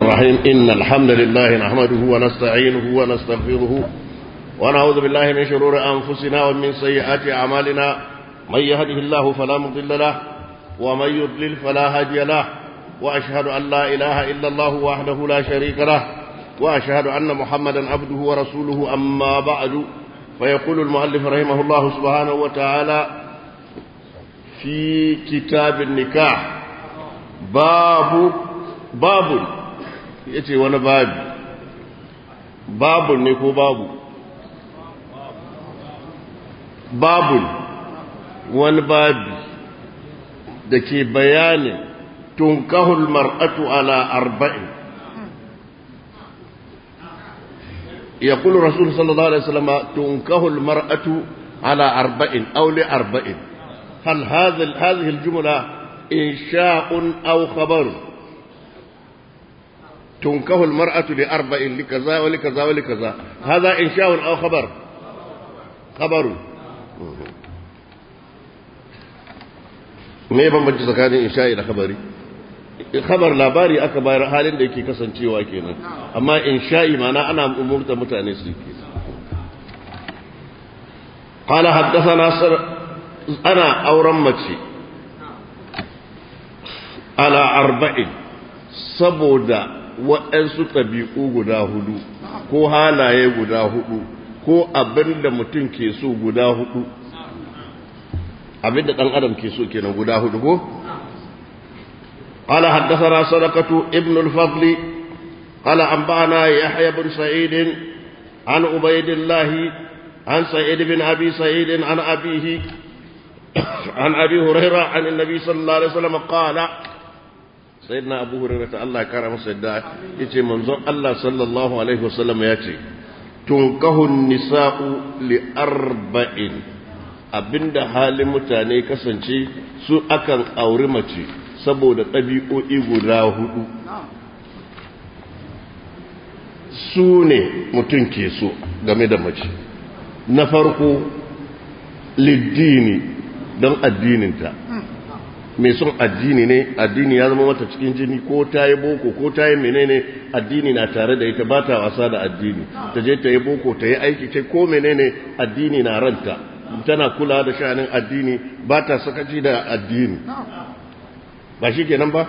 الرحيم إن الحمد لله نحمده ونستعينه ونستغفره ونعوذ بالله من شرور أنفسنا ومن سيئات أعمالنا من يهده الله فلا مضل له ومن يضلل فلا هادي له وأشهد أن لا إله إلا الله وحده لا شريك له وأشهد أن محمدا عبده ورسوله أما بعد فيقول المؤلف رحمه الله سبحانه وتعالى في كتاب النكاح باب باب yace wani babu babu ne ko babu babu wani babu da ke bayanin tunkahul mar'atu ala arba'in يقول رسول صلى الله عليه وسلم تنكه المرأة على أربع أو لأربع هل هذا هذه الجملة إنشاء أو خبر تنكه المرأة لأربع لكذا ولكذا ولكذا هذا إنشاء أو خبر خبر me bambanci tsakanin insha'i da khabari khabar labari aka bayar halin da yake kasancewa kenan amma insha'i mana ana umurta mutane su ke qala haddathana sar ana auren mace ala arba'in saboda waɗansu ɗabi'u guda hudu ko halaye guda hudu ko abin da mutum ke so guda hudu abin da ɗan adam ke so kenan guda hudu ko قال حدثنا صدقة ابن الفضل قال أنبأنا يحيى بن سعيد عن عبيد الله عن سعيد بن أبي سعيد عن أبيه عن أبي هريرة عن النبي صلى الله عليه وسلم قال سيدنا أبو هريرة الله كرم سيدنا يتي منظر الله صلى الله عليه وسلم يتي تنكه النساء لأربع abinda halin mutane kasance su akan auri mace saboda ɗabi'o'i guda hudu su ne mutum ke so game da mace na farko liddini don addininta mai son addini ne addini ya zama mata cikin jini ko ta yi boko ko ta yi menene addini na tare da ita ba ta wasa da addini ta je ta yi boko ta yi aiki ce ko menene addini na ranta tana kula da shanin addini ba ta sakaci da addini ba shi kenan ba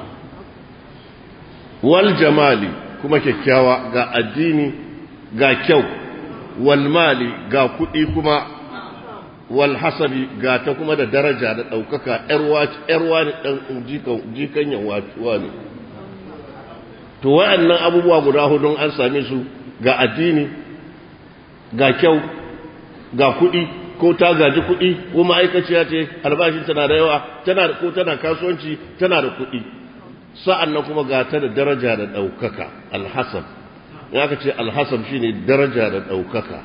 wal jamali kuma kyakkyawa ga addini ga kyau wal mali ga kuɗi kuma wal hasabi ga ta kuma da daraja da ɗaukaka ‘yarwa ne ɗan jikan yawa ne to wa'annan abubuwa guda hudun an same su ga addini ga kyau ga kuɗi ko ta gaji kuɗi ko ma'aikaciya ce albashin tana da yawa tana ko tana kasuwanci tana da kuɗi sa'an nan kuma ga ta da daraja da ɗaukaka alhassan ya ka ce alhassan shi ne daraja da ɗaukaka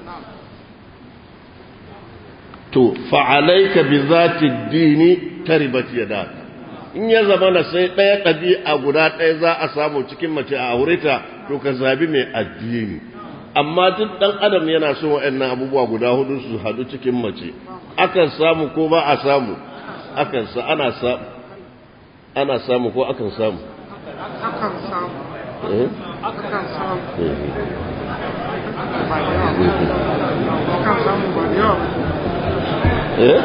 to fa'alaika bi zati dini ta ribati ya da in ya zama na sai ɗaya ɗabi'a guda ɗaya za a samu cikin mace a aureta to ka zabi mai addini amma duk ɗan adam yana so waɗannan abubuwa guda hudu su haɗu cikin mace akan samu ko ba a samu akan sa ana samu ana samu ko akan samu akan samu akan samu akan samu ba da yawa eh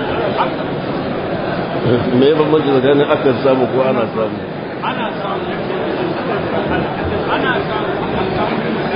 me ya bambanci tsakanin akan samu ko ana samu ana samu ana samu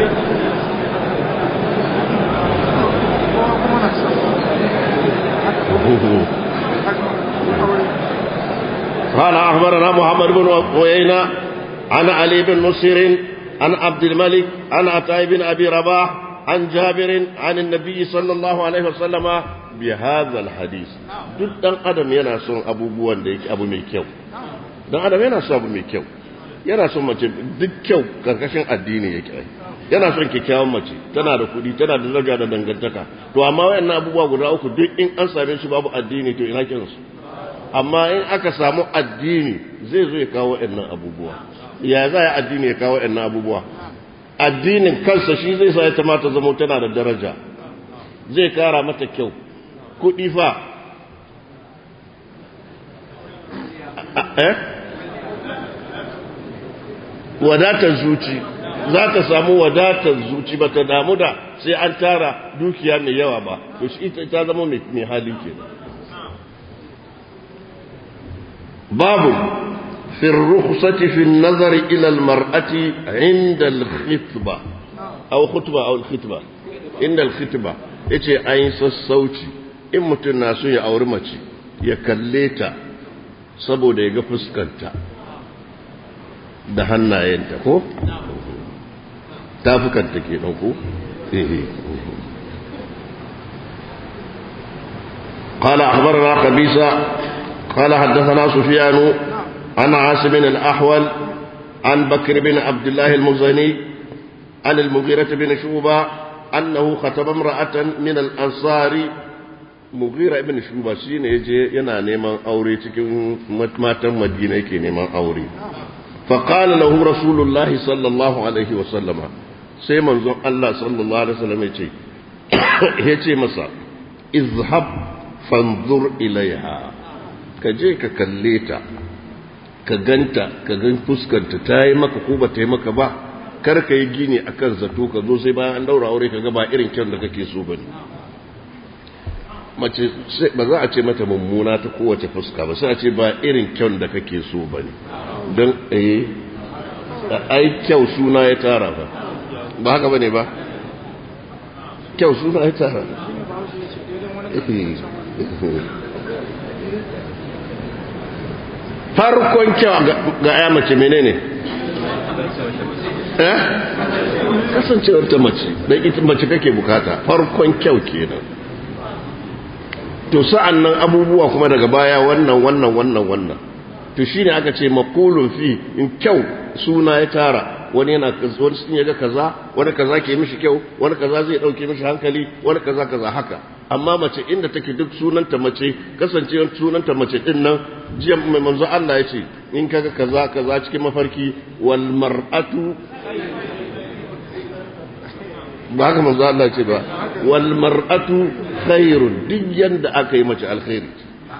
قال أخبرنا محمد بن عيينة عن علي بن مسير عن عبد الملك عن عطاء بن أبي رباح عن جابر عن النبي صلى الله عليه وسلم بهذا الحديث duk dan adam yana son abubuwan da yake abu mai kyau dan adam yana son abu mai kyau yana son mace duk kyau karkashin addini yake yana son kyakkyawan mace tana da kuɗi tana da daraja da dangantaka to amma wayannan abubuwa guda uku duk in an same su babu addini to ina kinsu amma in aka samu addini zai zo ya kawo wayannan abubuwa ya za ya addini ya kawo wayannan abubuwa addinin kansa shi zai sa ta mata zama tana da daraja zai kara mata kyau kuɗi fa eh wadatar zuci za ta samu wadatar zuci ba ta damu da sai an tara dukiya mai yawa ba to shi ita ta zama mai hali ke babu في الرخصة في النظر إلى المرأة عند الخطبة أو خطبة أو الخطبة عند الخطبة yace an yi sassauci in mutum na so ya auri mace ya kalle ta saboda ya ga fuskanta da hannayenta ko? tafukanta ke ko? قال أخبرنا قبيسة قال حدثنا سفيان عن عاصم الأحول عن بكر بن عبد الله المزني عن المغيرة بن شوبة أنه خطب امرأة من الأنصار مغيرة بن شوبة شين يجي ينا نيمان أوري تكين ماتا مدينة كي نيمان أوري فقال له رسول الله صلى الله عليه وسلم سيما زون الله صلى الله عليه وسلم يجي يجي مسا اذهب فانظر إليها كجي ككليتا ka ganta ka gan fuskanta ta yi maka ko ba ta yi maka ba kar ka yi gini a kan zato ka zo sai bayan an daura aure ka ga ba irin kyan da kake so ba ne mace ba za a ce mata mummuna ta kowace fuska ba sai a ce ba irin kyan da kake so ba ne don eh ai kyau suna ya tara ba ba haka ba ne ba kyau suna ya tara farkon kyau ga ya mace menene eh kasancewar ta mace dan ita mace kake bukata farkon kyau kenan to sa'an nan abubuwa kuma daga baya wannan wannan wannan wannan to shine aka ce maqulun fi in kyau suna ya tara wani yana wani sun yaga kaza wani kaza ke mishi kyau wani kaza zai dauke mishi hankali wani kaza kaza haka amma mace inda take duk sunanta mace kasancewar sunanta mace din nan jiya mai manzo Allah ya ce in kaga kaza kaza cikin mafarki wal mar'atu ba haka manzo Allah ya ce ba wal mar'atu khairun duk yanda aka yi mace alkhairi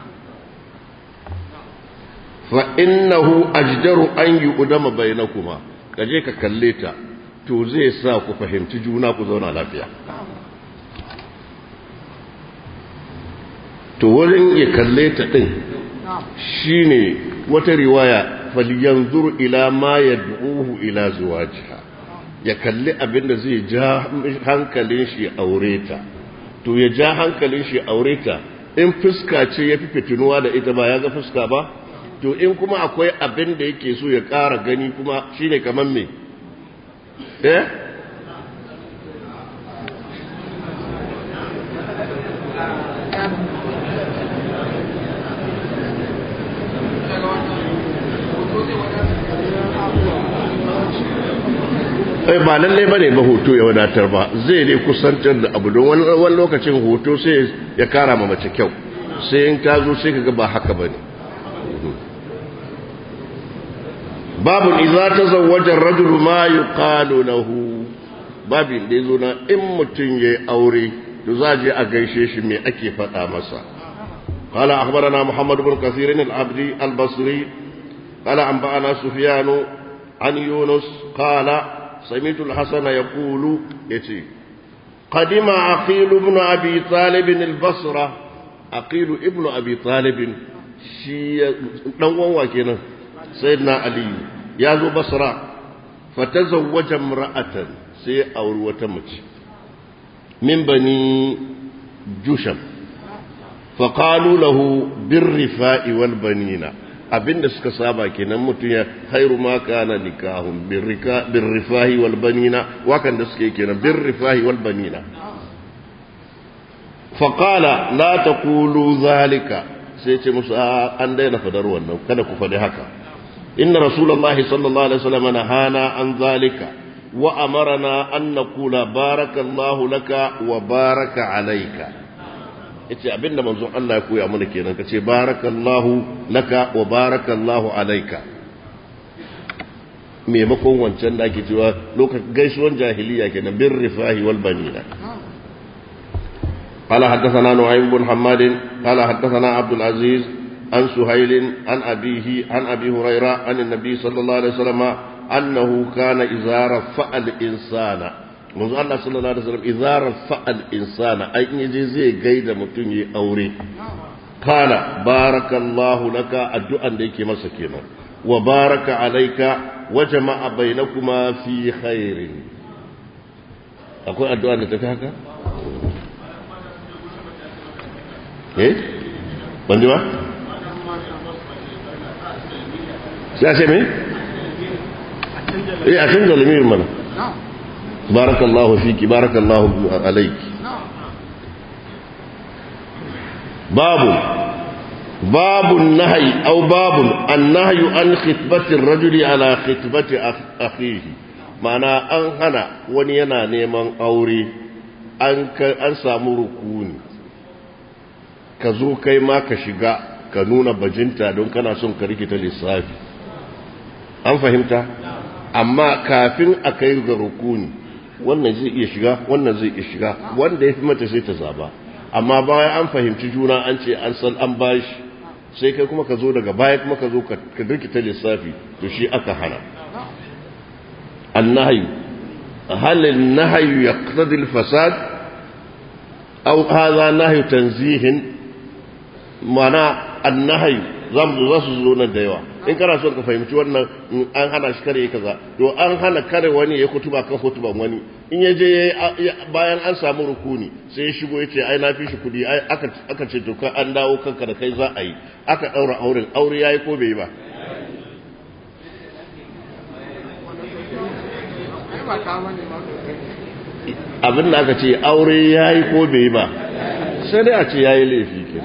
fa innahu ajdaru an yuqdama bainakuma kaje ka kalle ta to zai sa ku fahimci juna ku zauna lafiya to wurin ya kalle ta ɗin shi ne wata riwaya falyanzur ila ma ya du'uhu ila zuwajiha ya kalli abin da zai ja hankalin shi aure ta to ya ja hankalin shi aure ta in fuska ce ya fi fitinuwa da ita ba ya ga fuska ba to in kuma akwai abin da yake so ya ƙara gani kuma shine kamar me eh ba lallai ba ne ba hoto ya wadatar ba zai ne kusantar da abu don wani lokacin hoto sai ya kara ma mace kyau sai in ta zo sai kaga ba haka ba ne babu iza ta zawajar rajulu ma yi kalo lahu babin da ya zo na in mutum ya yi aure to za je a gaishe shi mai ake faɗa masa قال أخبرنا محمد بن كثير العبدي البصري قال أنبأنا سفيان عن يونس قال سمعت الحسن يقول يتي قدم عقيل بن أبي طالب البصرة عقيل ابن أبي طالب شي نوان وكنا سيدنا علي يازو بصرة فتزوج امرأة سي أور وتمت من بني جشم فقالوا له بالرفاء والبنين abinda suka saba kenan mutum ya khairu ma kana nikahun birrifahi wal banina wakan da suke kenan birrifahi wal banina faqala la taqulu zalika sai ce musu an daina fadar wannan kada ku faɗi haka inna rasulullahi sallallahu alaihi wasallam nahana an zalika wa amarna an naqula barakallahu laka wa baraka alayka yace abinda manzon Allah ya koya mana kenan kace barakallahu laka wa barakallahu alayka maimakon wancan da ake cewa lokacin gaisuwan jahiliya kenan bin rifahi wal banina قال حدثنا نعيم بن حماد قال حدثنا عبد العزيز عن سهيل عن أبيه عن أبي هريرة عن النبي صلى الله عليه وسلم annahu kana idza rafa'a al-insana manzo Allah sallallahu alaihi wasallam idza rafa'a al-insana ai in yaje zai gaida mutum yi aure kana barakallahu laka addu'an da yake masa kenan wa baraka alayka wa jama'a bainakuma fi khairin akwai addu'a da tafi haka eh ban ji ba sai a ce me eh a canza lamirin mana barakallahu fiki barakallahu alayki babu babu nahyi aw babu annahyu an khitbati ar-rajuli ala khitbati akhihi ma'ana an hana wani yana neman aure an an samu rukuni ka zo kai ma ka shiga ka nuna bajinta don kana son ka rikita lissafi an fahimta amma kafin a kai ga rukuni wannan zai iya shiga wannan zai iya shiga wanda ya fi mata sai ta zaba amma bayan an fahimci juna an ce an san an bashi sai kai kuma ka zo daga baya kuma ka zo ka rikita lissafi to shi aka hana النهي هل النهي يقتضي الفساد أو هذا نهي تنزيه معنى النهي zamu za su zo nan da yawa in kana son ka fahimci wannan an hana shi kare kaza to an hana kare wani ya kutuba kan kutuban wani in ya je bayan an samu rukuni sai ya shigo ya ce ai na fi shi kudi aka ce to an dawo kanka da kai za a yi aka daura auren aure yayi ko bai yi ba abin da aka ce aure ya yi ko bai ba sai dai a ce ya yi laifi ke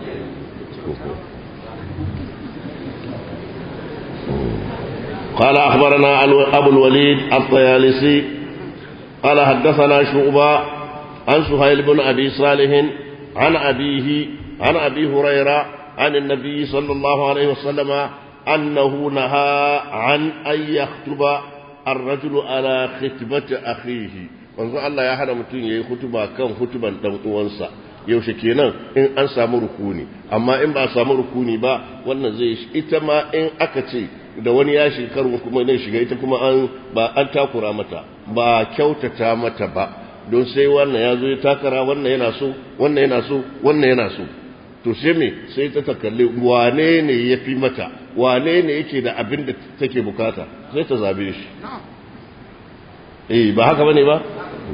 قال أخبرنا أبو الوليد الطيالسي قال حدثنا شعبة عن سهيل بن أبي صالح عن أبيه عن أبي هريرة عن النبي صلى الله عليه وسلم أنه نهى عن أن يخطب الرجل على خطبة أخيه manzo Allah ya hana mutum yayi hutuba kan hutuban dan uwansa yaushe kenan in an samu rukuni amma in ba samu rukuni ba wannan zai ita ma in aka ce da wani ya shekaru kuma ne shiga ita kuma an ba an takura mata ba kyautata mata ba don sai wannan ya zo ya takara wannan yana so wannan yana so wannan yana so to sai me sai ta takalli wane ne ya fi mata wane ne yake da abin da take bukata sai ta zabe shi eh ba haka bane ba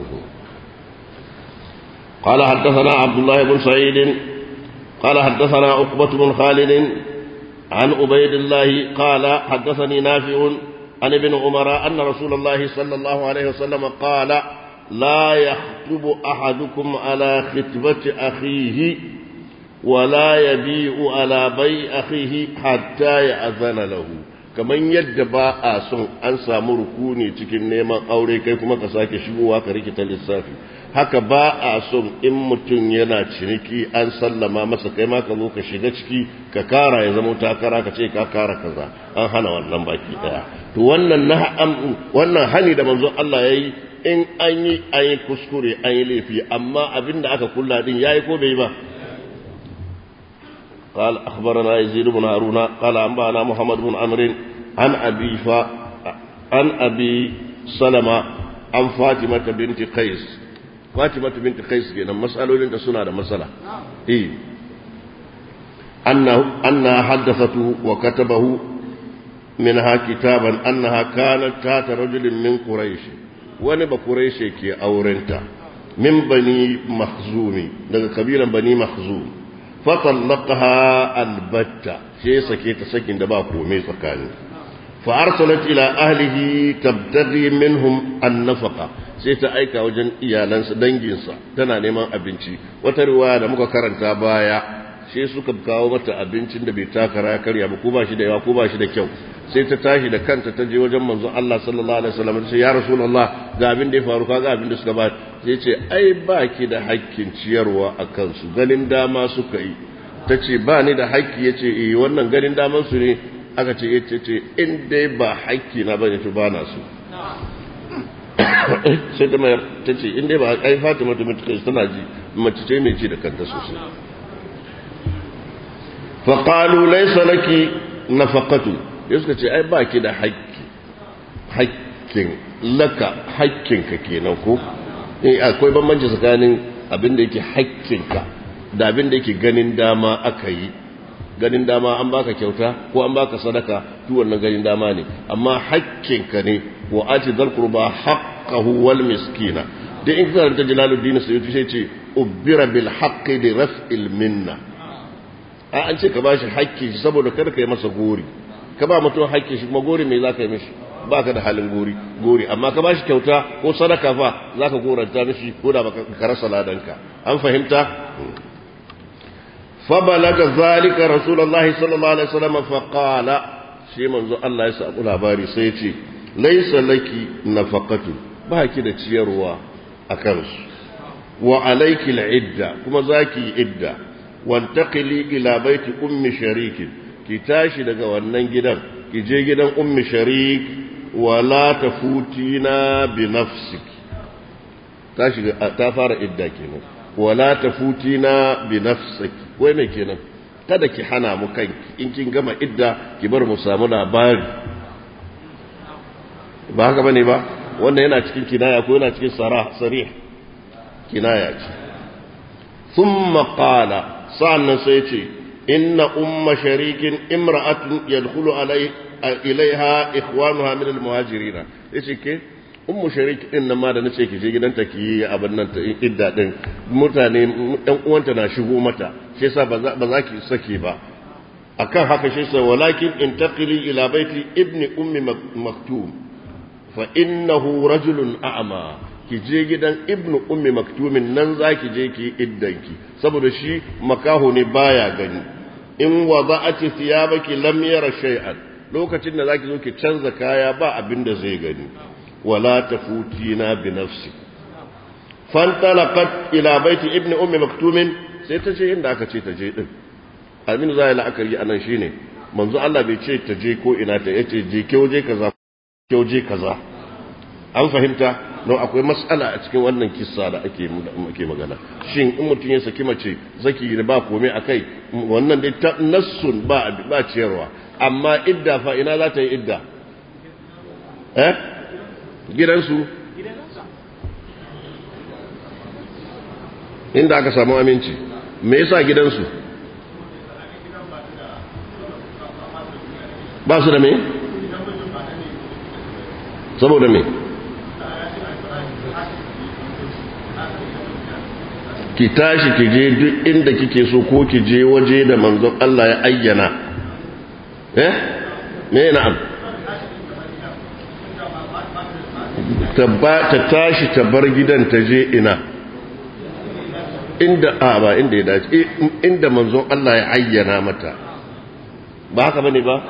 قال حدثنا عبد الله بن سعيد قال حدثنا عقبة بن خالد عن عبيد الله قال حدثني نافع عن ابن عمر أن رسول الله صلى الله عليه وسلم قال لا يخطب أحدكم على خطبة أخيه ولا يبيع على بيع أخيه حتى يأذن له kaman yadda ba a son an samu rukuni cikin neman aure kai kuma ka sake shigowa ka rikita lissafi haka ba a son in mutum yana ciniki an sallama masa kai ma ka zo ka shiga ciki ka kara ya zama takara ka ce ka kara kaza an hana wannan baki daya to wannan na wannan hani da manzon Allah yayi in an yi an yi kuskure an yi laifi amma abinda aka kulla din yayi ko bai ba قال أخبرنا يزيد بن هارون قال أنبأنا محمد بن عمرو عن أبي ف... عن أبي سلمة عن فاطمة بنت قيس فاطمة بنت قيس كنا مسألة لنت سنة مسألة إيه أنه أنها حدثته وكتبه منها كتابا أنها كانت تات رجل من قريش ونبى قريش كي أورنتا من بني مخزومي daga kabilan bani makhzum fatallaqaha albatta sai sake ta sakin da ba komai tsakani fa arsalat ila ahlihi tabtaghi minhum an-nafaqa sai ta aika wajen iyalansa danginsa tana neman abinci wata riwaya da muka karanta baya sai suka kawo mata abincin da bai takara ya karya ba ko ba shi da yawa ko ba shi da kyau sai ta tashi da kanta ta je wajen manzon Allah sallallahu alaihi wasallam sai ya rasulullah ga abin da ya faru kaga abin da suka ba sai ce ai ba ki da hakkin ciyarwa a kansu ganin dama suka yi ta ce ba ni da hakki ya ce eh wannan ganin daman su ne aka ce ya ce in dai ba hakki na bane to ba na so sai ta mayar ta ce in dai ba ai fatima ta mutu kai tana ji mace ce mai ci da kanta sosai fa qalu laysa laki nafaqatu ya suka ce ai ba ki da hakki hakkin laka hakkinka kenan ko eh akwai bambanci tsakanin abin da yake hakkinka da abin da yake ganin dama aka yi ganin dama an baka kyauta ko an baka sadaka duk wannan ganin dama ne amma hakkinka ne wa ati dhal qurba haqqahu wal miskina da in ka ta jalaluddin sayyidi sai ce ubbira bil haqqi li raf'il minna a an ce ka bashi hakki saboda kada ka yi masa gori ka ba mutum hakki shi kuma gori me zaka yi mishi baka da halin gori gori amma ka bashi kyauta ko sadaka fa zaka goranta mishi ko da baka rasa ladanka an fahimta fa balaga zalika rasulullahi sallallahu alaihi wasallam fa qala shi manzo Allah ya samu labari sai ya ce laysa laki nafaqatu ba ki da ciyarwa akan su wa alayki al'idda kuma zaki idda wantaqili ila baiti ummi sharikin ki tashi daga wannan gidan ki je gidan ummi sharik wala tafutina bi nafsiki ta shiga ta fara idda kenan wala tafutina bi nafsiki wai me kenan kada ki hana mu kanki in kin gama idda ki bar mu samu labari ba haka bane ba wannan yana cikin kinaya ko yana cikin sarah sarih kinaya ce thumma qala sa'annan sai ce inna umma sharikin imra'atun yadkhulu alai ilaiha ikhwanuha min almuhajirin yace ke ummu sharik din nan ma da nace ki je gidanta ki yi abin nan ta idda din mutane ɗan uwanta na shigo mata shi yasa ba za ki sake ba akan haka shi yasa walakin intaqili ila baiti ibni ummi maktum fa innahu rajulun a'ma ki je gidan ibnu ummi maktumin nan za ki je ki iddanki saboda shi makaho ne baya gani in wada'ati thiyabaki lam yara shay'an lokacin da zaki zo ki canza kaya ba abin da zai gani wala tafutina bi nafsi fantalaqat ila baiti ibni ummi maktumin sai ta je inda aka ce ta je din abin zai la'akari anan shine manzo Allah bai ce ta je ko ina ta yace je ke waje kaza ke waje kaza an fahimta don akwai matsala a cikin wannan kissa da ake ake magana shin in mutum ya saki mace zaki da ba komai akai wannan dai ta nassun ba ba ciyarwa amma idda fa ina za ta yi idda eh gidansu inda aka samu aminci me yasa gidansu ba su da me saboda me ki tashi ki je duk inda kike so ko ki je waje da manzon Allah ya ayyana eh me na'am ta tashi ta bar gidan ta je ina inda a ba inda ya dace inda manzon Allah ya ayyana mata ba haka bane ba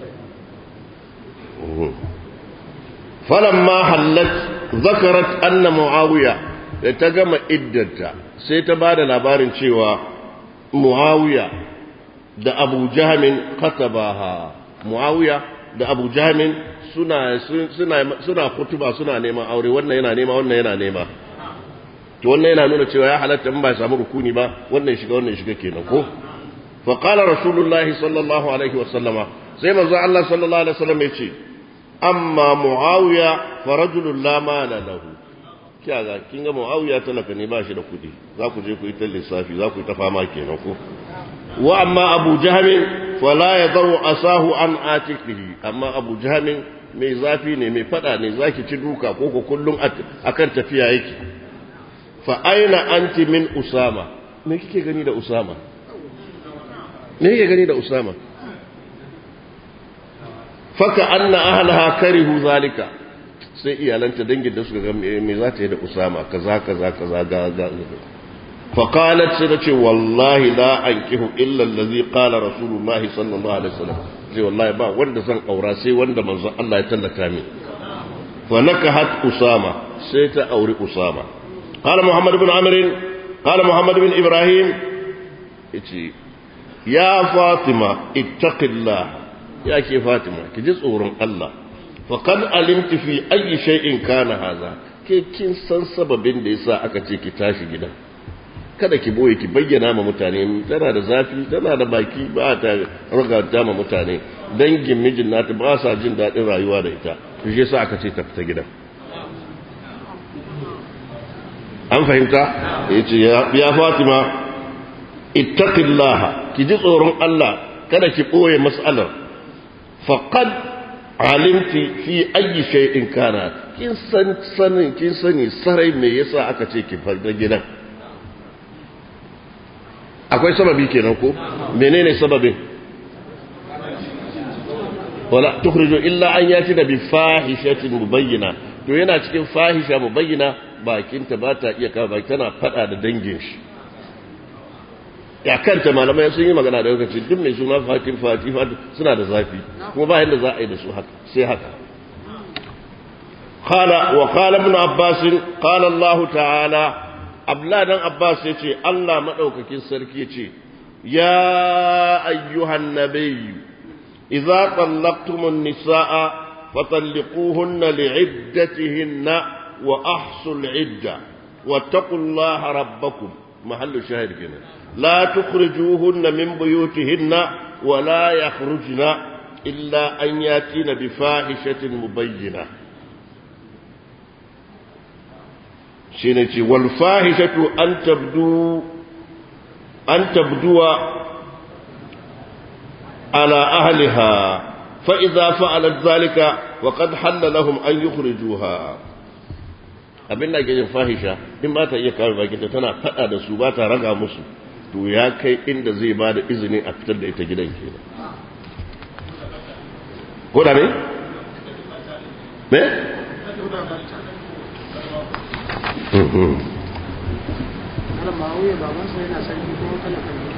falamma hallat zakarat anna muawiya da ta gama iddanta sai ta bada labarin cewa muawiya da abu jahamin katabaha muawiya da abu jahamin suna suna suna kutuba suna neman aure wannan yana nema wannan yana nema to wannan yana nuna cewa ya halatta in ba samu rukuni ba wannan shiga wannan shiga kenan ko fa qala rasulullahi sallallahu alaihi wa sallama sai manzo Allah sallallahu alaihi wa sallam yace amma muawiya fa rajulun la mala lahu kiyaga kin ga muawiya talaka ne ba shi da kudi za ku je ku yi ta lissafi za ku yi ta fama kenan ko wa amma abu jahamin fala yadau asahu an atikihi amma abu jahamin mai zafi ne mai fada ne zaki ci duka ko ko kullum akan tafiya yake fa aina anti min usama me kike gani da usama me kike gani da usama faka anna ahlaha karihu zalika sai iyalanta dangin da suka ga me za ta yi da usama kaza kaza kaza ga ga fa qalat sai ce wallahi la ankihu illa allazi qala rasulullahi sallallahu alaihi wasallam sai wallahi ba wanda zan aura sai wanda manzon Allah ya tallata min fa nakahat usama sai ta auri usama qala muhammad ibn amr qala muhammad ibn ibrahim yace ya fatima ittaqillah ya ke fatima ki ji tsoron Allah faqad alimti fi ayi shay'in kana haza ke kin san sababin da yasa aka ce ki tashi gidan kada ki boye ki bayyana ma mutane tana da zafi tana da baki ba ta raga ma mutane dangin mijin nata ba sa jin daɗin rayuwa da ita to shi yasa aka ce ta fita gidan an fahimta yace ya Fatima ittaqillaha ki ji tsoron Allah kada ki boye mas'alar faqad alimti fi ayi shay'in kana kin san sanin kin sani sarai me yasa aka ce ki farda gidan akwai sababi kenan ko menene sababin wala tukhriju illa an yati da bi fahishatin mubayyina to yana cikin fahisha mubayyina bakinta ba ta iya kawo baki tana fada da dangin shi ya kanta malamai sun yi magana da lokaci duk mai suna fatin fati suna da zafi kuma ba yadda za a yi da su haka sai haka قال وقال ابن عباس قال الله تعالى abla dan abbas ya ce allah maɗaukakin sarki ya ce ya ayyuhan nabiyyu idza tallaqtumun nisaa fatalliquhunna li'iddatihinna wa ahsul idda wattaqullaha rabbakum mahallu shahid kenan la tukhrijuhunna min buyutihinna wa la yakhrujna illa an yatina bi fahishatin mubayyinah shi ne ce walfahishatu an tabdu an tabduwa ala ahliha fa idza fa'alat zalika wa qad halla lahum an yukhrijuha abin da ke yin fahisha in ba ta iya kawo bakinta tana fada da su ba ta raga musu to ya kai inda zai ba da izini a fitar da ita gidan kenan ko da me me Malam Ma'auya babansa yana sarki kuma talaka ne.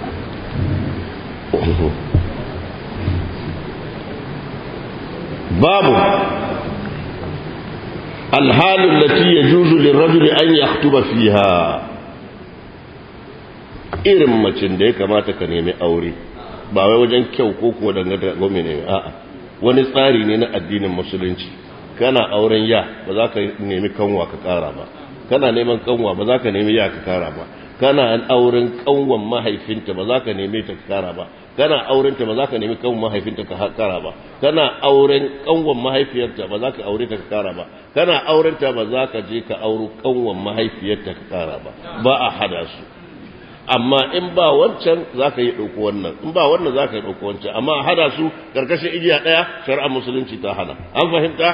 babu الحال التي يجوز للرجل أن يخطب فيها irin macin da ya kamata ka nemi aure ba wai wajen kyau ko kuwa dangane da ne a'a wani tsari ne na addinin musulunci kana auren ya ba za ka nemi kanwa ka kara ba kana neman kanwa ba za ka nemi ya ka kara ba kana auren kanwan mahaifinta ba za ka nemi ta ka kara ba kana aurenta ba za ka nemi kanwan mahaifinta ka kara ba kana auren kanwan mahaifiyarta ba za ka aure ta ka kara ba kana aurenta ba za ka je ka auro kanwan mahaifiyarta ka kara ba ba a hada su amma in ba wancan za ka yi ɗauko wannan in ba wannan za ka yi ɗauko wancan amma a hada su ƙarƙashin igiya ɗaya shari'ar musulunci ta hana an fahimta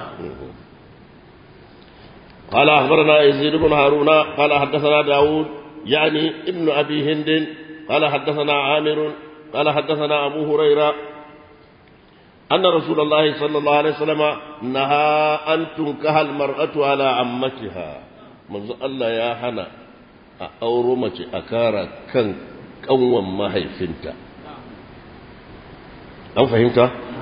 قال أخبرنا يزيد بن هارون قال حدثنا داود يعني ابن أبي هند قال حدثنا عامر قال حدثنا أبو هريرة أن رسول الله صلى الله عليه وسلم نهى أن تنكح المرأة على عمتها منذ الله يا حنا أورمة أكارا كان قوم ما هي فنتا أو فهمت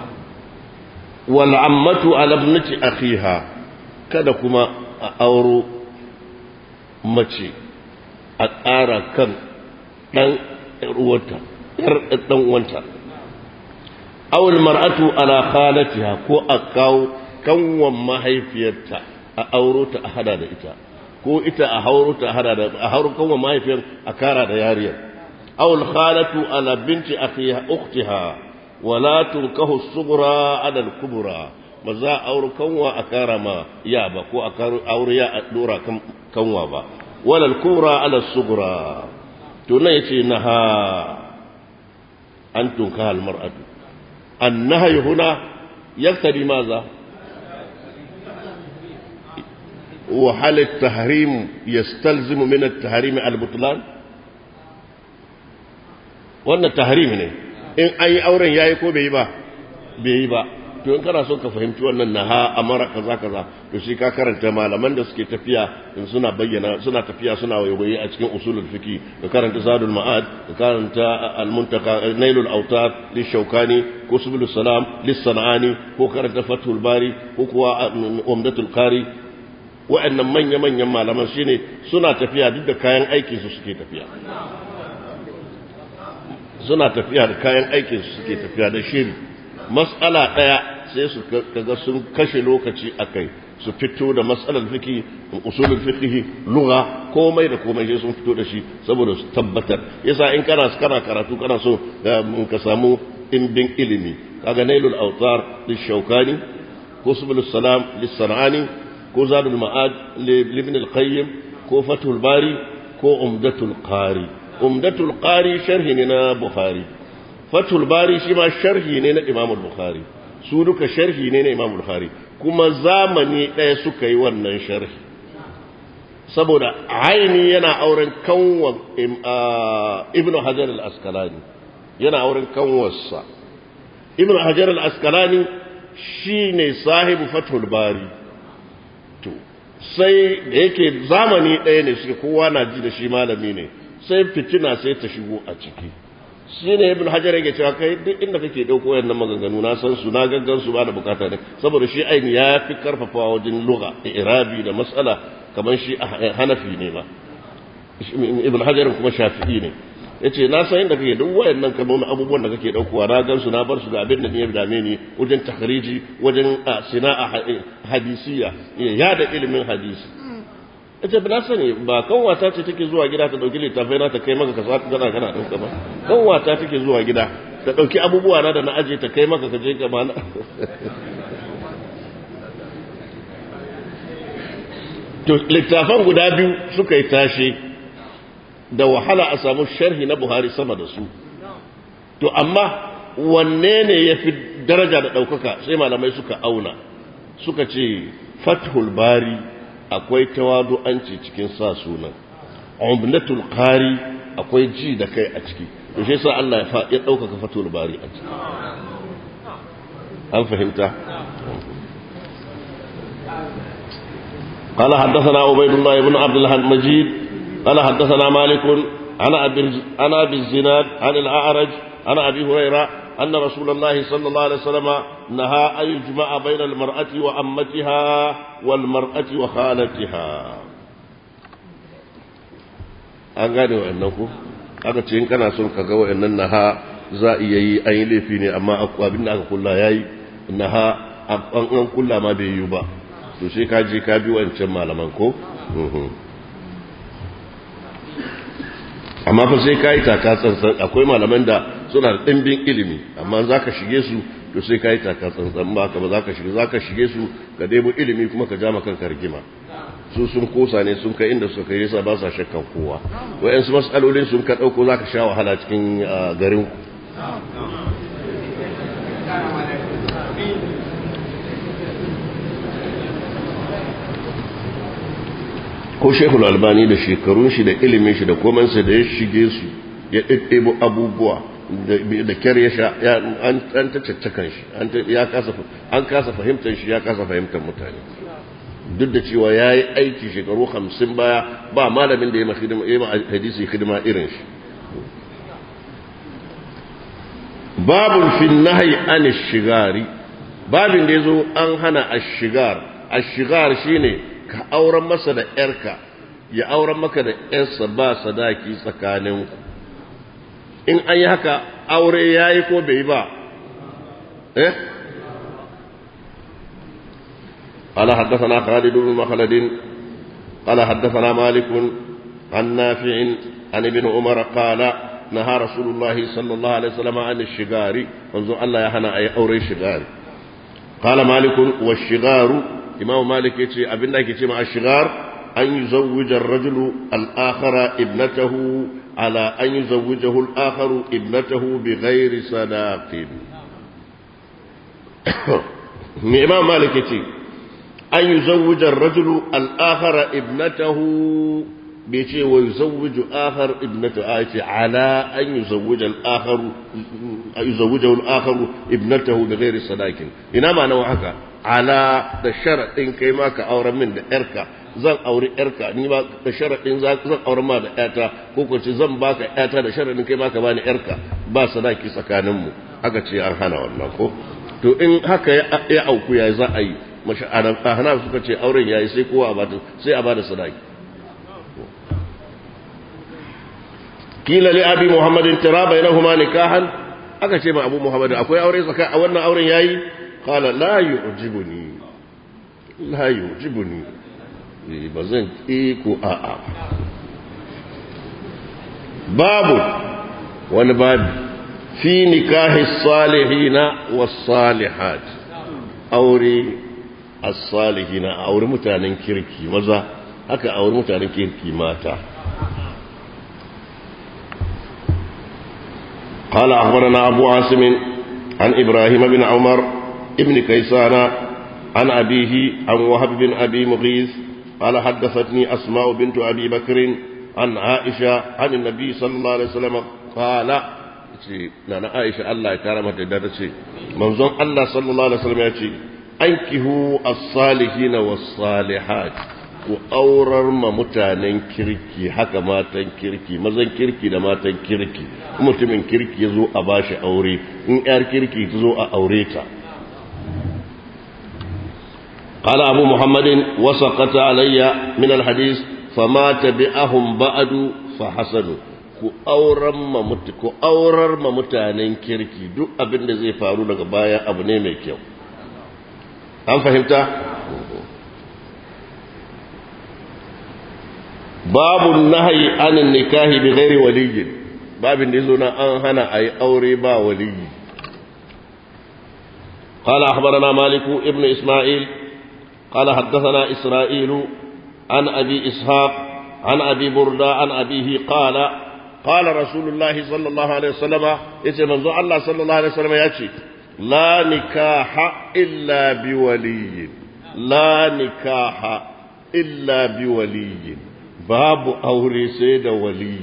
والعمة على ابنة أخيها kada kuma a auro mace a ƙara kan ɗan uwanta ‘yar ɗan uwanta awul mar'atu ala khalatiha ko a kawo kanwan mahaifiyarta a auro ta a hada da ita ko ita a hauro ta a hada da a hauro kanwan mahaifiyar a kara da yariyar awul khalatu ala binti akhiha ukhtiha wala tunkahu sughra ala al-kubra ba za a auri kanwa a kara ma ya ba ko a auri ya a dora kanwa ba walal kubra ala sugura to nan yace naha an tunka al mar'atu an nahyi huna yaktadi maza wa hal at tahrim yastalzimu min at tahrim al butlan wannan tahrim ne in ayi auren yayi ko bai yi ba bai yi ba to in kana son ka fahimci wannan naha amara kaza kaza to shi ka karanta malaman da suke tafiya in suna bayyana suna tafiya suna wayoyi a cikin usulul fiqi ka karanta zadul ma'ad ka karanta al muntaka nailul awtar lishaukani ko subulus salam lis-sanani ko karanta fathul bari ko kuwa umdatul qari wa'annan manya manyan malaman shine suna tafiya duk da kayan aikin su suke tafiya suna tafiya da kayan aikin su suke tafiya da shiri mas'ala daya sai su kaga sun kashe lokaci a kai su fito da matsalar fiki usulul fiqhi lugha komai da komai sai sun fito da shi saboda su tabbatar yasa in kana kana karatu kana so ka samu indin ilimi kaga nailul awtar lishaukani ko subul salam lis-sanani ko zadul ma'ad libn al-qayyim ko fathul bari ko umdatul qari umdatul qari sharhi ne na bukhari fathul bari shi ma sharhi ne na imam bukhari su duka sharhi ne na imam bukhari kuma zamani ɗaya suka yi wannan sharhi saboda aini yana auren kanwa ibn hajar al-askalani yana auren kanwarsa ibn hajar al-askalani shine sahibu fathul bari to sai da yake zamani ɗaya ne suke kowa na ji da shi malami ne sai fitina sai ta shigo a ciki shi ne ibn hajar yake cewa kai duk inda kake ɗauko wayannan maganganu na san su na gaggan su ba da bukata ne saboda shi aini ya fi karfafawa wajen lugha irabi da mas'ala kamar shi hanafi ne ba ibn hajar kuma shafi'i ne yace na san inda kake duk wayannan kalmomin abubuwan da kake daukowa na gan su na bar su ga abin da ne ya dame ni wajen takhriji wajen sina'a hadisiya ya da ilimin hadisi yace ba na sani ba kanwata ce take zuwa gida ta dauki littafai na ta kai maka ka sa kana kana dauka ba kanwata take zuwa gida ta dauki abubuwa na da na aje ta kai maka ka je ka mana to littafan guda biyu suka yi tashi da wahala a samu sharhi na Buhari sama da su to amma wanne ne ya fi daraja da ɗaukaka sai malamai suka auna suka ce fathul bari akwai tawadu'anci cikin sa sunan umdatul qari akwai ji da kai a ciki to shi yasa Allah ya ɗaukaka fathul bari a ciki an fahimta قال حدثنا عبيد الله بن عبد المجيد قال حدثنا مالك عن عن ابي الزناد عن الاعرج عن ابي هريره ان رسول الله صلى الله عليه وسلم نهى ان يجمع بين المراه وامتها والمراه وخالتها an gane wa'annan ku aka ce in kana son ka ga wa'annan naha za a iya yi an yi laifi ne amma abin da aka kulla ya yi naha an kulla ma bai yi ba to sai ka je ka bi wancan malaman ko amma fa sai ka yi taka tsantsan akwai malaman da suna da ɗimbin ilimi amma za ka shige su to sai ka yi taka tsantsan ba ka ba za ka shige za ka shige su ka debo ilimi kuma ka jama kanka rigima su sun kosa ne sun kai inda suka kai yasa ba sa shakkan kowa wayansu mas'alolin sun ka ɗauko za ka sha wahala cikin garin ku ko shekul albani da shekarun shi da ilimin shi da komansa da ya shige su ya ɗiɗɗebo abubuwa da kyar ya sha an ta caccakan shi an kasa fahimtar shi ya kasa fahimtar mutane duk da cewa ya yi aiki shekaru hamsin baya ba malamin da ya ma hadisi hidima irin shi babun fin nahi an shigari babin da ya zo an hana ashigar ashigar shine ka auren masa da ‘yarka, ya auren maka da ‘yarsa ba sadaki tsakaninku. In an yi haka aure ya yi ko bai ba, eh? قال حدثنا خالد بن مخلد قال حدثنا مالك عن نافع عن ابن عمر قال نهى رسول الله صلى الله عليه وسلم عن الشغار فانظر الله يهنا أي أوري شغار قال مالك والشغار imam malik yace abin da ake ce ma ashigar an yuzawwija ar-rajulu al-akhara ibnatahu ala an yuzawwijahu al-akharu ibnatahu bighairi sadaqin me imam malik yace an yuzawwija ar-rajulu al-akhara ibnatahu bai ce wa yuzawwiju akhar ibnatahu a ce ala an yuzawwija al-akharu yuzawwijahu al-akharu ibnatahu bighairi sadaqin ina ma nawa haka ala da sharaɗin kai ma ka auren min da ‘yarka zan auri ‘yarka ni ma da sharaɗin zan auren ma da ‘yata ko ko ce zan baka ‘yata da sharaɗin kai ma ka bani ‘yarka ba sadaki tsakaninmu aka ce an hana wannan ko to in haka ya auku ya za a yi hana suka ce auren ya yi sai kowa sai a bada sadaki kila li abi muhammadin tira bainahuma nikahan aka ce ma abu muhammadin akwai aure tsakanin a wannan auren yayi قال لا يعجبني لا يعجبني بزن إيكو آآ باب والباب في نكاح الصالحين والصالحات أوري as-salihin a auri mutanen kirki maza haka auri mutanen kirki mata قال أخبرنا أبو عاصم عن إبراهيم بن عمر ابن كيسان عن أبيه عن وهب بن أبي مغيث قال حدثتني أسماء بنت أبي بكر عن عائشة عن النبي صلى الله عليه وسلم قال نانا عائشة الله كرمت دارتي منظوم الله صلى الله عليه وسلم يأتي أنكهوا الصالحين والصالحات ku aurar ma mutanen kirki haka matan kirki mazan kirki da matan kirki mutumin kirki ya zo a bashi aure in yar kirki ta zo a aure ta قال أبو محمد وسقط علي من الحديث فما تبعهم بعد فحسنوا ku aurar ma ku aurar ma mutanen kirki duk abin da zai faru daga baya abu ne mai kyau an fahimta babu nahyi anin nikahi bi ghairi waliyyin babin da yazo na an hana ayi aure ba waliyyi قال أخبرنا مالك ابن إسماعيل قال حدثنا إسرائيل عن أبي إسحاق عن أبي بردة عن أبيه قال قال رسول الله صلى الله عليه وسلم يتي منذ الله صلى الله عليه وسلم يأتي لا نكاح إلا بولي لا نكاح إلا بولي باب أوري سيد ولي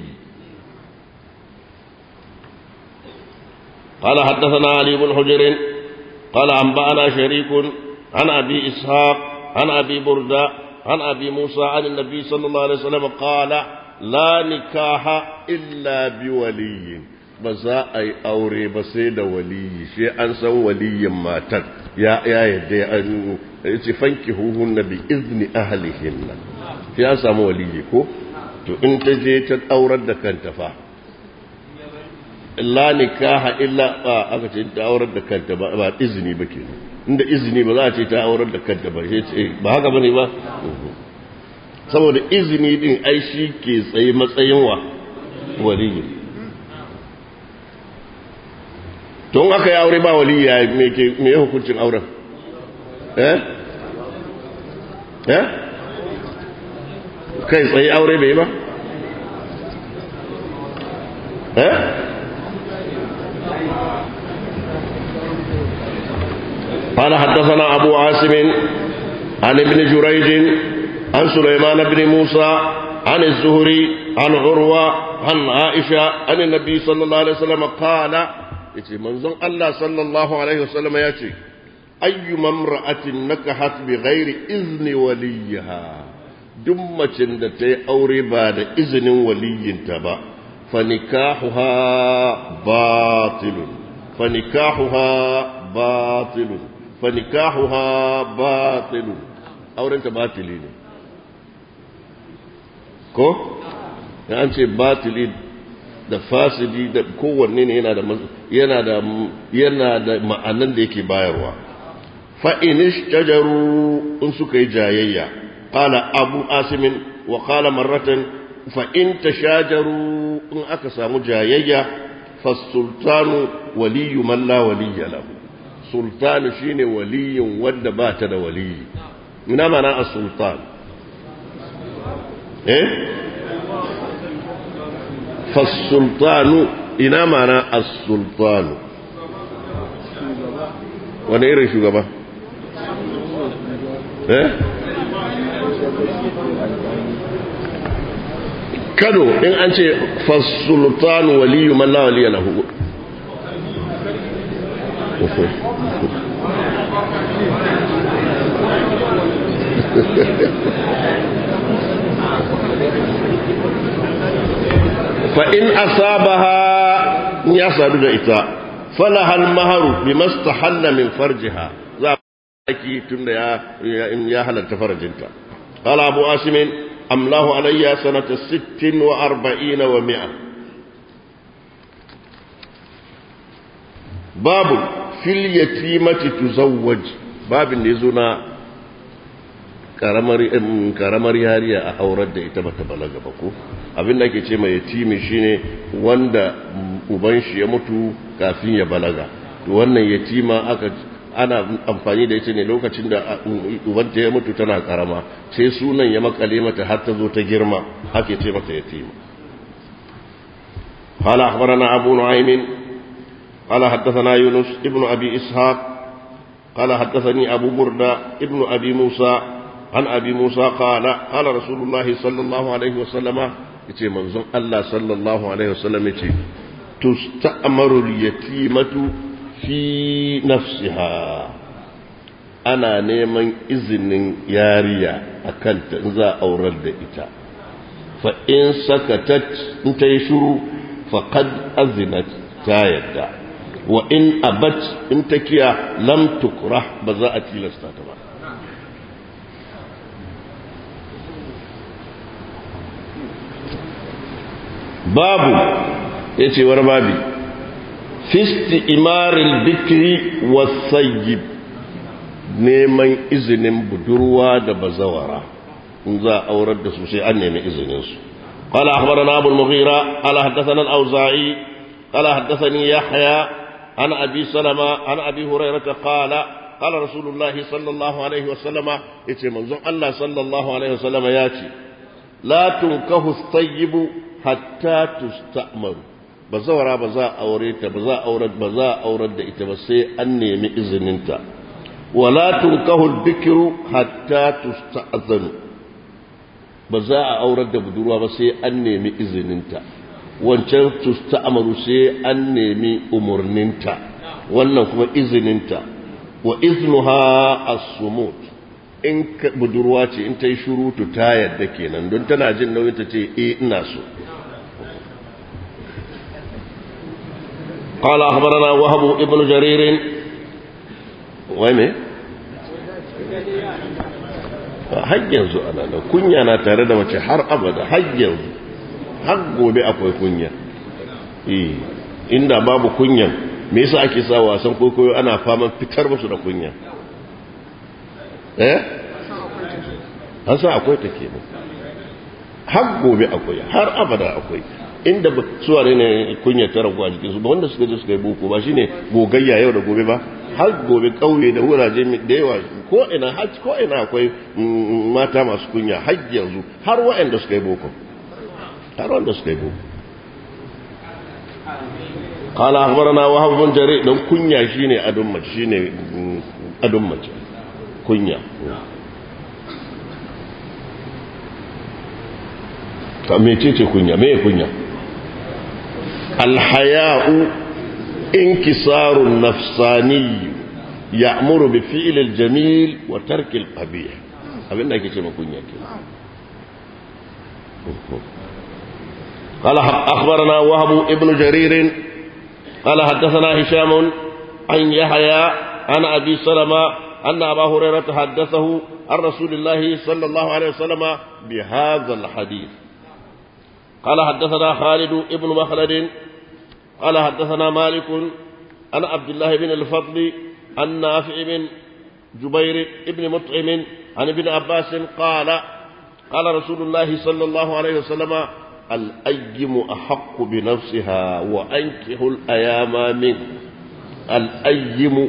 قال حدثنا علي بن حجر قال أنبأنا شريك عن أبي إسحاق عن أبي بردة عن أبي موسى عن النبي صلى الله عليه وسلم قال لا نكاح إلا بولي بزا أي أوري بسيد ولي شيء أنسى ولي ماتت يا يا يدي أن فانكهوهن بإذن أهلهن في أنسى ولي كو to in ta je ta aurar da kanta fa la nikaha illa aka ce ta aurar da kanta ba ba izini ba kenan inda izini ba za a ce ta aurar da kanta ba sai ce ba haka bane ba saboda izini din ai shi ke tsaye matsayin wa waliyi to in aka yi aure ba waliyi ya me ke me hukuncin auren eh eh kai tsaye aure bai ba eh قال حدثنا أبو عاصم عن ابن جريج عن سليمان بن موسى عن الزهري عن عروة عن عائشة عن النبي صلى الله عليه وسلم قال يتي منظم الله صلى الله عليه وسلم يأتي أي امرأة نكحت بغير إذن وليها دمة تي أوري بعد إذن ولي تبا فنكاحها باطل فنكاحها باطل فنكاحها باطل aurenta batili ne ko ya an ce batili da fasidi da kowanne ne yana da yana da yana da ma'anan da yake bayarwa fa inish tajaru in suka yi jayayya qala abu asimin wa qala marratan fa in tashajaru in aka samu jayayya fa sultanu waliyu man la waliya lahu sultanu shine waliyin wanda ba ta da waliyi ina mana as-sultan eh فالسلطان ina mana as-sultan wani irin shugaba eh kano in an ce fasultan waliyu man la waliya lahu فإن أصابها يصعد إتا فلها المهر بما استحل من فرجها ذاكي تند يا يا هل فرجنتا قال أبو آسم أملاه علي سنة ست وأربعين ومئة باب في اليتيمة تزوج باب نزنا karamar yariya a aurar da ita bata balaga ba ko abin da ake ce mai yatimi shine wanda uban shi ya mutu kafin ya balaga to wannan yatima aka ana amfani da ita ne lokacin da ubanta ya mutu tana karama sai sunan ya makale mata har ta zo ta girma ake ce mata yatima قال أخبرنا أبو نعيم قال حدثنا يونس ابن أبي إسحاق قال حدثني أبو بردة ابن أبي موسى عن أبي موسى قال قال رسول الله صلى الله عليه وسلم يتي منظم الله صلى الله عليه وسلم يتي تستأمر اليتيمة في نفسها أنا نيمن إذن ياريا أكلت إذا أورد إتا فإن سكتت انت يشرو فقد أذنت تايدا وإن أبت انت كيا لم تكره بزاءتي لستاتبا babu ya ce wani babi fisti imaril bikiri wasayyib neman izinin budurwa da bazawara in za a aurar da su sai an nemi izininsu قال أخبرنا أبو المغيرة قال حدثنا الأوزاعي قال حدثني يحيى عن أبي سلمة عن أبي هريرة قال قال رسول الله صلى الله عليه وسلم يتي منظم الله صلى الله عليه وسلم ياتي لا تنكه الطيب hatta tusta'maru ba zawara ba za a aure ta ba za a aurar ba za a aurar da ita ba sai an nemi izininta wala tunkahu al-bikru hatta tusta'zanu ba za a aurar da budurwa ba sai an nemi izininta wancan tusta'maru sai an nemi umurninta wannan kuma izininta wa iznuha as-sumut in budurwa ce in ta yi shurutu ta yadda kenan don tana jin nauyin ta ce eh ina so قال أخبرنا وهب ابن جرير وين har yanzu ana da kunya na tare da mace har abada har yanzu har gobe akwai kunya eh inda babu kunyan me yasa ake sa wasan kokoyo ana faman fitar musu da kunya eh an sa akwai ta kenan har gobe akwai har abada akwai inda suwa ne kunya ta ragu a jikinsu ba wanda suka je suka yi boko ba shine gogayya yau da gobe ba har gobe kauye da wuraje da yawa ko ina har ko ina akwai mata masu kunya har yanzu har waɗanda suka yi boko har wanda suka yi boko قال أخبرنا وهب بن جرير دون كنيا شيني أدم مچ شيني أدم مچ كنيا ميتيتي كنيا مي كنيا الحياء انكسار النفساني يأمر بفعل الجميل وترك القبيح abin da ake ce makunya ke قال أخبرنا وهب ابن جرير قال حدثنا هشام عن يحيى عن أبي سلمة أن أبا هريرة حدثه عن رسول الله صلى الله عليه وسلم بهذا الحديث قال حدثنا خالد ابن مخلد قال حدثنا مالك عن عبد الله بن الفضل عن نافع بن جبير بن مطعم عن ابن عباس قال قال رسول الله صلى الله عليه وسلم الأيم أحق بنفسها وأنكح الأيام منه الأيم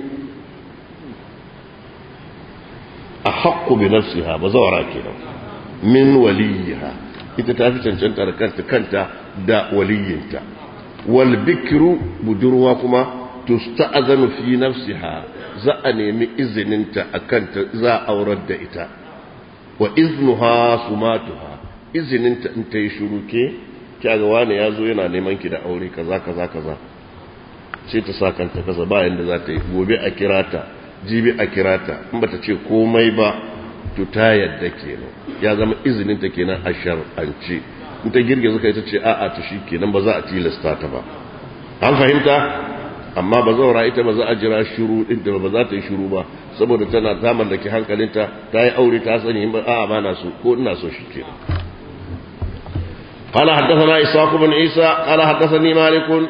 أحق بنفسها بزورا كده من وليها ita ta fi cancantar kanta kanta da waliyinta wal bikru budurwa kuma tusta'zanu fi nafsiha za a nemi izininta akanta za a aurar da ita wa iznuha sumatuha izininta in ta yi shuru ke kyaga wani ya zo yana neman ki da aure kaza kaza kaza sai ta sa kanta kasa ba yanda za ta yi gobe a kira ta jibi a kira ta in ba ta ce komai ba to ta yadda kenan ya zama izininta kenan a shar'ance in ta girgiza kai ta ce a'a ta shi kenan ba za a tilasta ta ba an fahimta amma ba zaura ita ba za a jira shiru din da ba za ta yi shiru ba saboda tana ta mallaki hankalinta ta yi aure ta sani ba a'a ba na so ko ina so shi kenan قال حدثنا إسحاق بن عيسى قال حدثني مالك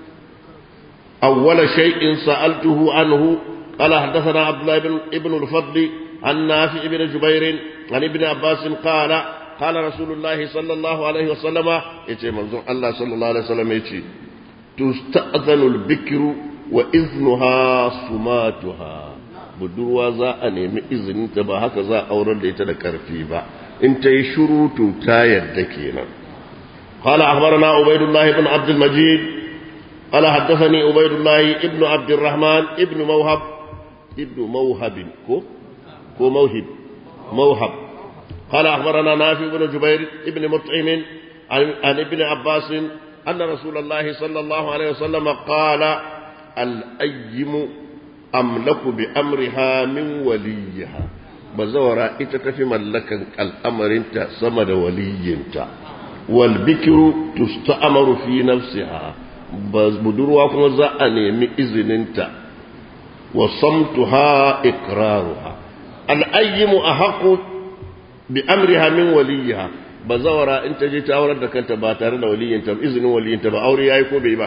أول شيء سألته عنه قال حدثنا عبد الله بن ابن الفضل عن نافع بن جبير عن ابن عباس قال قال رسول الله صلى الله عليه وسلم يتي منظور الله صلى الله عليه وسلم يتي تستأذن البكر وإذنها سماتها budurwa za a nemi izininta ba haka za a aurar da ita da karfi ba in ta yi shurutu ta yadda kenan قال أخبرنا عبيد الله بن عبد المجيد قال حدثني عبيد الله ابن عبد الرحمن ابن موهب ابن موهب كو كو موهب موهب قال أخبرنا نافع بن جبير ابن مطعم عن, عن ابن عباس أن رسول الله صلى الله عليه وسلم قال الأيم أملك بأمرها من وليها بزورا إتتفي ملكا الأمر انت سمد ولينت والبكر تستأمر في نفسها بدروا كما زأني من إذننت وصمتها إقرارها الأيم أحق بأمرها من وليها bazawara in ta je ta aurar da kanta ba tare da waliyinta izinin waliyinta ba aure yayi ko bai ba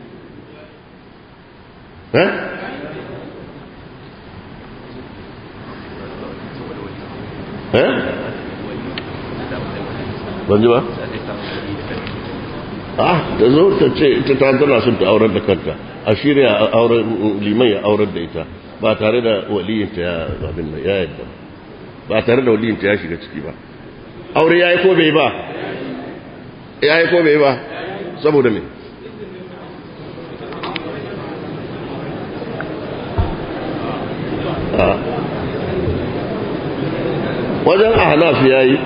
eh eh ban ji ba ah da zo ta ce ita ta tana son ta aurar da kanta a shirya auren liman ya aurar da ita ba tare da waliyinta ya abin ya yadda ba tare da waliyinta ya shiga ciki ba aure ya yi ko bai ba ya yi ko bai ba saboda me wajen ahnaf ya yi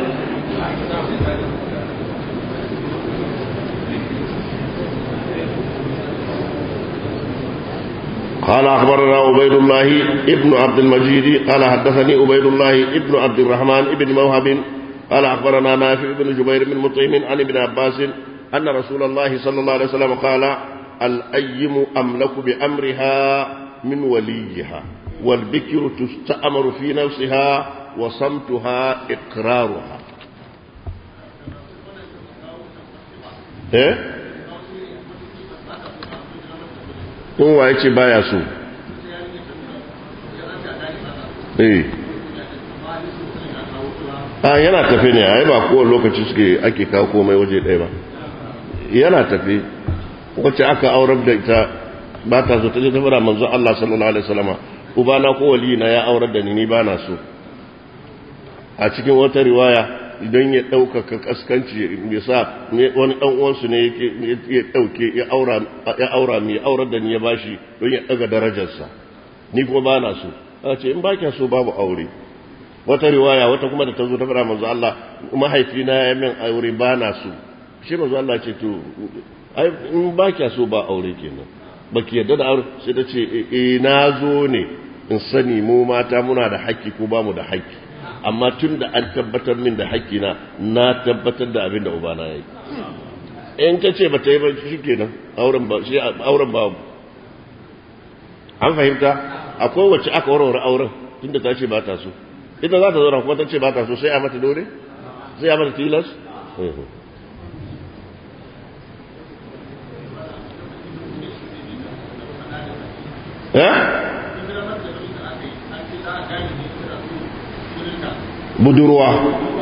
قال أخبرنا عبيد الله ابن عبد المجيد قال حدثني عبيد الله ابن عبد الرحمن ابن موهب قال أخبرنا نافع بن جبير بن مطعم عن ابن عباس أن رسول الله صلى الله عليه وسلم قال الأيم أملك بأمرها من وليها والبكر تستأمر في نفسها وصمتها إقرارها إيه؟ هو يأتي بايا سو إيه a yana tafi ne a ba kowane lokaci suke ake kawo komai waje ɗaya ba yana tafi wacce aka aurar da ita ba ta zo ta je ta fara manzo Allah sallallahu alaihi wasallama ubana ko wali na ya aurar da ni ni ba na so a cikin wata riwaya idan ya ɗaukaka kaskanci ya sa wani ɗan uwansu ne ya ɗauke ya aura ya aura mai aurar da ni ya bashi don ya ɗaga darajarsa ni kuma ba na so a ce in ba kya so babu aure wata riwaya wata kuma da ta zo ta fara manzo Allah mahaifina ya min aure ba na so shi manzo Allah ce to ai in ba kya so ba aure kenan baki yadda da aure sai ta ce eh na zo ne in sani mu mata muna da haƙƙi ko ba mu da haƙƙi amma tun da an tabbatar min da haƙƙi na na tabbatar da abin da ubana ya yi in ta ce ba ta yi ba shi kenan auren ba shi auren ba an fahimta akwai wacce aka warware auren tunda ta ce ba ta so ita za ta zauna kuma ta ce ba ta so sai a mata dore sai a mata tilas budurwa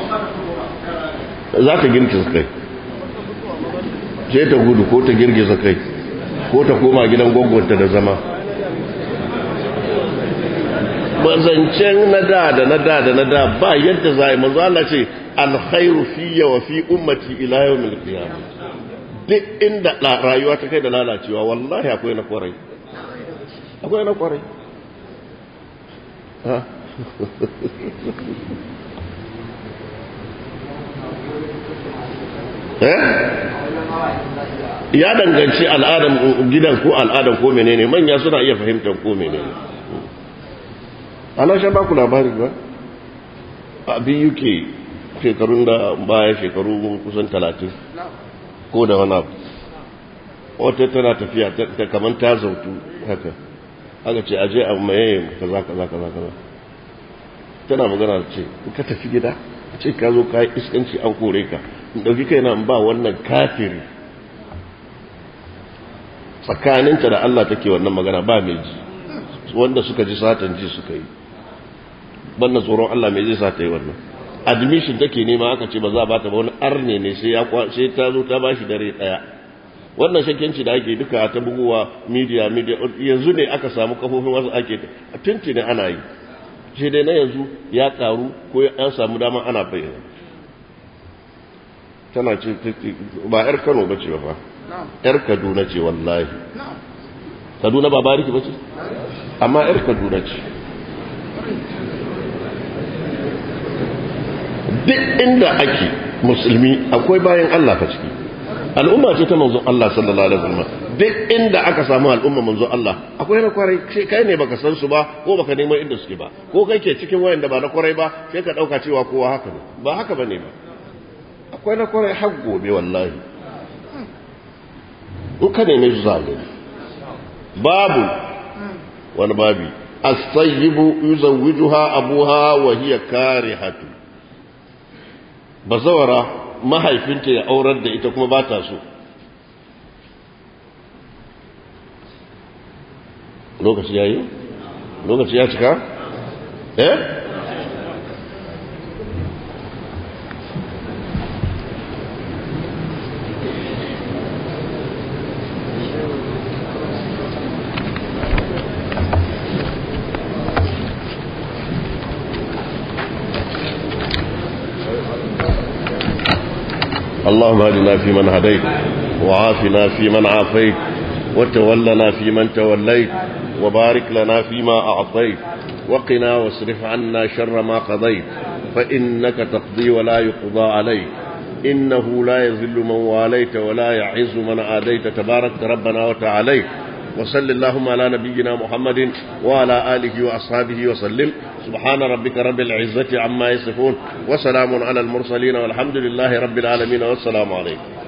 za ta girgiza kai sai ta gudu ko ta girgiza kai ko ta koma gidan gwagwanta da zama zancen na da da na da da na da ba yadda za a yi manzo Allah ce alkhairu fiyya wa fi ummati ila yawmil qiyamah duk inda rayuwa ta kai da lalacewa wallahi akwai na kwarai akwai na kwarai ha ya danganci al'adan gidan ko al'adan ko menene manya suna iya fahimtar ko menene ana shan baku labari ba abin yuke shekarun da baya shekaru kusan talatin ko da wani abu wata tana tafiya ta kamar ta zautu haka aka ce aje a maye kaza kaza kaza kaza tana magana ce ka tafi gida ce ka zo ka yi iskanci an kore ka in ɗauki kai na ba wannan kafiri tsakaninta da Allah take wannan magana ba mai ji wanda suka ji satan ji suka yi banna tsoron Allah mai zai sa ta yi wannan admission take nema aka ce ba za a bata ba wani arne ne sai ya sai ta zo ta bashi dare daya wannan shakkenci da ake duka ta buguwa media media yanzu ne aka samu kafofin wasu ake tunci ne ana yi shi dai na yanzu ya karu ko an samu dama ana bayyana tana ce ba yar Kano bace ba fa yar Kaduna ce wallahi Kaduna ba bariki bace amma yar Kaduna ce duk inda ake musulmi akwai bayan Allah fa ciki al'umma ce ta manzon Allah sallallahu alaihi wasallam duk inda aka samu al'umma manzon Allah akwai na kwarai sai kai ne baka san su ba ko baka neman inda suke ba ko kai ke cikin wayanda ba na kwarai ba sai ka dauka cewa kowa haka ne ba haka bane ba akwai na kwarai har gobe wallahi in ka neme su zaga babu wani babi as-sayyibu yuzawwijuha abuha wa hiya karihatu bazawara mahaifinta ya aurar da ita kuma ba ta so lokaci ya yi? lokaci ya cika? eh? اللهم اهدنا فيمن هديت وعافنا فيمن عافيت وتولنا فيمن توليت وبارك لنا فيما أعطيت وقنا واصرف عنا شر ما قضيت فإنك تقضي ولا يقضى عليك إنه لا يذل من واليت ولا يعز من آديت تبارك ربنا وتعاليت وصل اللهم على نبينا محمد وعلى آله وأصحابه وسلم سبحان ربك رب العزة عما يصفون وسلام على المرسلين والحمد لله رب العالمين والسلام عليكم